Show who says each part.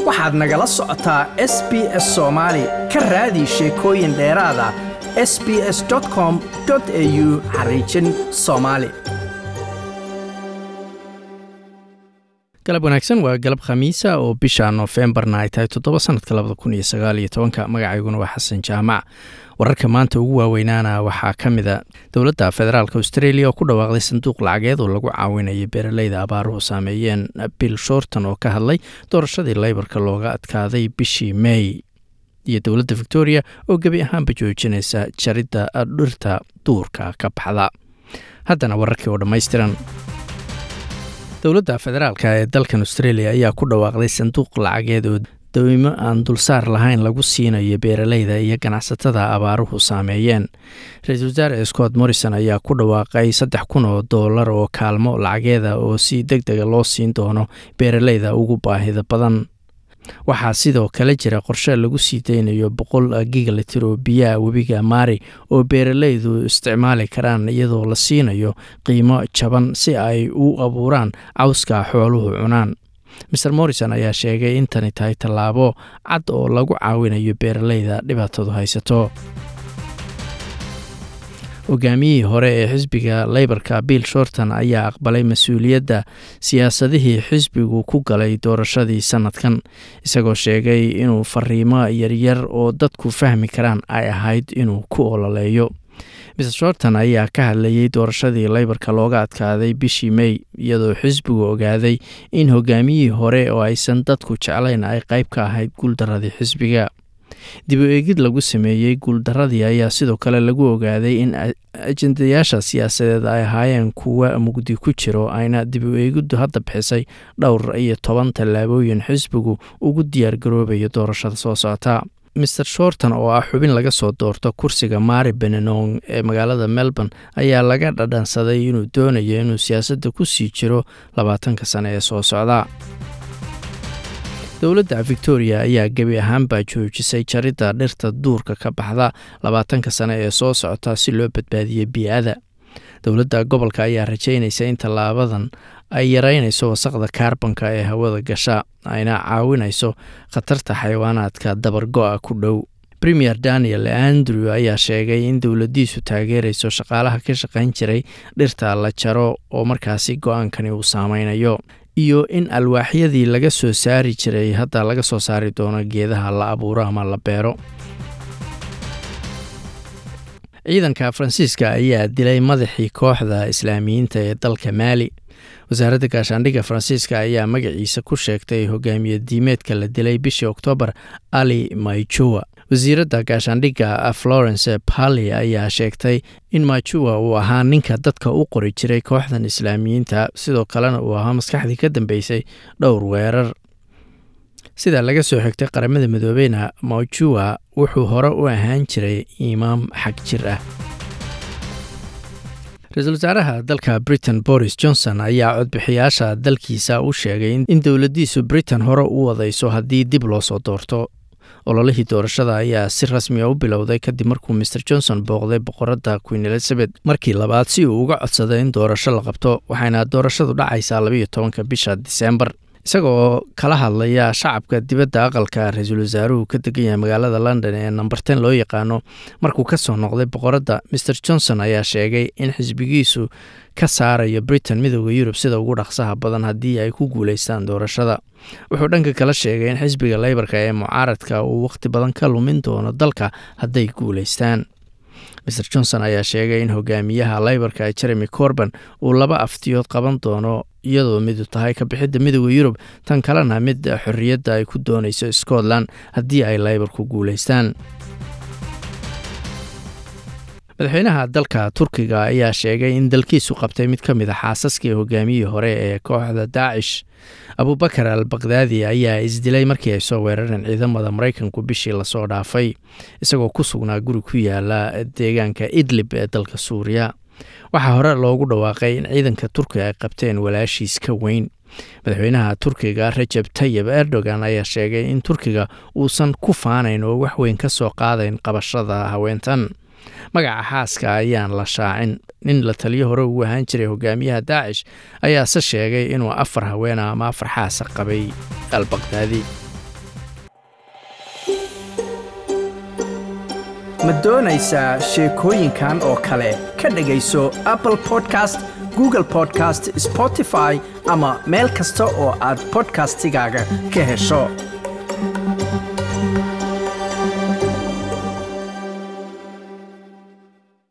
Speaker 1: waxaad nagala socotaa s b s soomaali ka raadi sheekooyin dheeraada s b s com au xariijin soomaali
Speaker 2: galab wanaagsan waa galab khamiisa oo bisha noofembarna ay tahay toddoba sanadka labada kun iyo sagaal iyo tobanka magacayguna waa xasan jaamac wararka maanta ugu waaweynaana waxaa ka mida dowladda federaalk australia oo ku dhawaaqday sanduuq lacageed oo lagu caawinayay beeraleyda abaaruhu saameeyeen bill shorton oo ka hadlay doorashadii leybarka looga adkaaday bishii may iyo dowladda victoria oo gebi ahaanba joojinaysa jaridda dhirta duurka ka baxda haddana wararkii oo dhammaystiran dowladda federaalk ee dalkan australia ayaa ku dhawaaqday sanduuq lacageed oo dawimo aan dulsaar lahayn lagu siinayo beeraleyda iyo ganacsatada abaaruhu saameeyeen ra-iisul wasaare scott morrison ayaa ku dhawaaqay saddex kun oo doolar oo kaalmo lacageeda oo si deg dega loo siin doono beeraleyda ugu baahida badan waxaa sidoo kale jira qorshe lagu sii deynayo boqol gigalitir oo biyaha webiga maari oo beeraleydu isticmaali karaan iyadoo la siinayo qiimo jaban si ay u abuuraan cawska xooluhu cunaan maer morrison ayaa sheegay in tani tahay tallaabo cad oo lagu caawinayo beeraleyda dhibaatadu haysato hogaamiyihii hore ee xisbiga leybarka bill shorton ayaa aqbalay mas-uuliyadda siyaasadihii xisbigu ku galay doorashadii sanadkan isagoo sheegay inuu fariimo yaryar oo dadku fahmi karaan ay ahayd inuu ku ololeeyo mr shorton ayaa ka hadlayay doorashadii leybarka looga adkaaday bishii may iyadoo xisbigu ogaaday in hogaamiyihii hore oo aysan dadku jeclayn ay qayb ka ahayd guuldaradii xisbiga dib u eegid lagu sameeyey guuldaradii ayaa sidoo kale lagu ogaaday in ajendayaasha siyaasadeed ay ahaayeen kuwa mugdi ku jiro ayna dib u eegiddu hadda bixisay dhowr iyo toban tallaabooyin xisbigu ugu diyaargaroobayo doorashada soo socota maer shorton oo ah xubin laga soo doorto kursiga mari benenong ee magaalada melbourne ayaa laga dhadhansaday inuu doonayo inuu siyaasadda ku sii jiro labaatanka sane ee soo socda dowladda victoria ayaa gebi ahaanbaa joojisay jaridda dhirta duurka ka baxda labaatanka sane ee soo socota si loo badbaadiyo bii'ada dowladda gobolka ayaa rajaynaysa in tallaabadan ay yareynayso wasaqda kaarbanka ee hawada gasha ayna caawinayso khatarta xayawaanaadka dabargo-a ku dhow premier daniel andrew ayaa sheegay in dowladdiisu taageerayso shaqaalaha ka shaqayn jiray dhirta la jaro oo markaasi go-aankani uu saameynayo iyo in alwaaxyadii laga soo saari jiray hadda laga soo saari doono geedaha la abuuro ama la beero ciidanka faransiiska ayaa dilay madaxii kooxda islaamiyiinta ee dalka maali wasaaradda gaashaandhigga faransiiska ayaa magaciisa ku sheegtay hogaamiye diimeedka la dilay bishii oktoobar ali maijowa wasiiradda gaashaandhigga florence pali ayaa sheegtay in majuwa uu ahaa ninka dadka u qori jiray kooxdan islaamiyiinta sidoo kalena uu ahaa maskaxdii ka dambeysay dhowr weerar sida laga soo xigtay qaramada midoobeyna majuwa wuxuu hore u ahaan jiray imaam xag jir ah ra-iisul wasaaraha dalka britain boris johnson ayaa codbixiyaasha dalkiisa u sheegay in dowladdiisu britain hore u wadayso haddii dib loo soo doorto ololihii doorashada ayaa si rasmiya u bilowday kadib markuu maer johnson booqday boqoradda queen elizabeth markii labaad si uu uga codsaday in doorasho la qabto waxayna doorashadu dhacaysaa labaiyo tobanka bisha disembar isagaoo kala hadlaya shacabka dibadda aqalka ra-iisul wasaaruhu ka degan yahay magaalada london ee number ten loo yaqaano markuu ka soo noqday boqoradda maer johnson ayaa sheegay in xisbigiisu ka saarayo britain midooda yurub sida ugu dhaqsaha badan haddii ay ku guuleystaan doorashada wuxuu dhanka kala sheegay in xisbiga leybarka ee mucaaradka uu wakhti badan ka lumin doono dalka hadday guuleystaan maer johnson ayaa sheegay in hogaamiyaha leybarka jeremy corban uu laba aftiyood qaban doono iyadoo midu tahay ka bixidda midooda yurub tan kalena mid xorriyadda ay ku doonayso scotland haddii ay leybarku guuleystaan madaxweynaha dalka turkiga ayaa sheegay in dalkiisu qabtay mid ka mid a xaasaskii hogaamiyihii hore ee kooxda daacish abubakar al bakdaadi ayaa isdilay markii ay soo weerareen ciidamada maraykanku bishii lasoo dhaafay isagoo ku sugnaa guri ku yaala deegaanka idlib ee dalka suuriya waxaa hore loogu dhawaaqay in ciidanka turkiga ay qabteen walaashiis ka weyn madaxweynaha turkiga rajab tayib erdogan ayaa sheegay in turkiga uusan ku faanayn oo wax weyn ka soo qaadayn qabashada haweentan magaca xaaska ayaan la shaacin nin la taliyo hore ugu ahaan jiray hogaamiyaha daacish ayaase sheegay inuu afar haweena ama afar xaasa qabay al bakdaadi
Speaker 1: ma doonaysaa sheekooyinkan oo kale ka dhegayso apple podcast google podcast spotify ama meel kasta oo aad podcastigaaga ka hesho